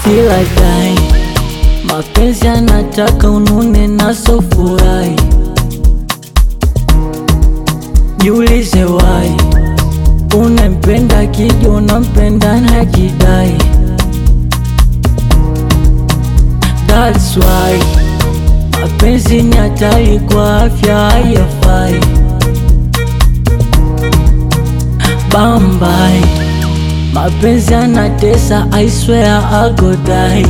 kila dai mapenzi anataka unune naso furahi jiulize wai unampenda kija unampenda na jidai That's why mapenzi ni hatari kwa afya hayafai Bambai mapenzi anatesa I swear I go die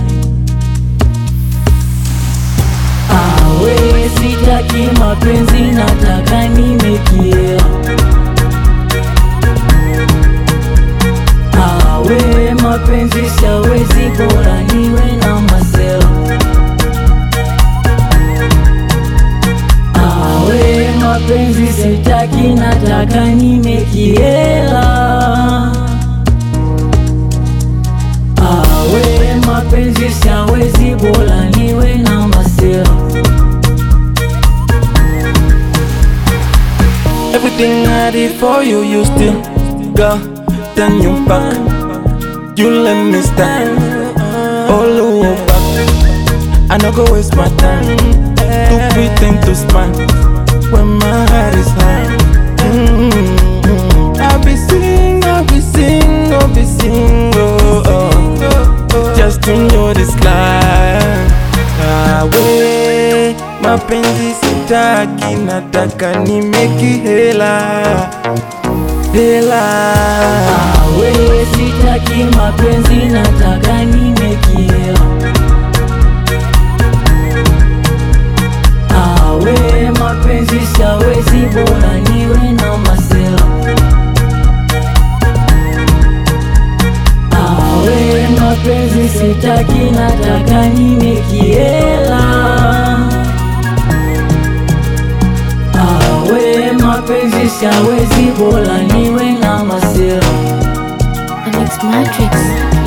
Awe sitaki mapenzi nataka nimekia Awe mapenzi siawezi bora niwe na masela Awe mapenzi sitaki nataka nimekiela Awe mapenzi siawezi bora niwe na masela Everything I did for you, you still go, then you back. You let me stand all over back. I no go waste my time to pretend to smile when my heart is high. Mm-hmm. I'll be sing, I'll be sing, I'll be single, oh, just to know this life. Awe, mapenzi sitaki, nataka nimeki hela hela. Awe sitaki mapenzi nataka nimekia Awe mapenzi siawezi bora niwe na masela Awe mapenzi sitaki nataka nimekiela Awe mapenzi siawezi bora niwe na masela The Mix Matrix.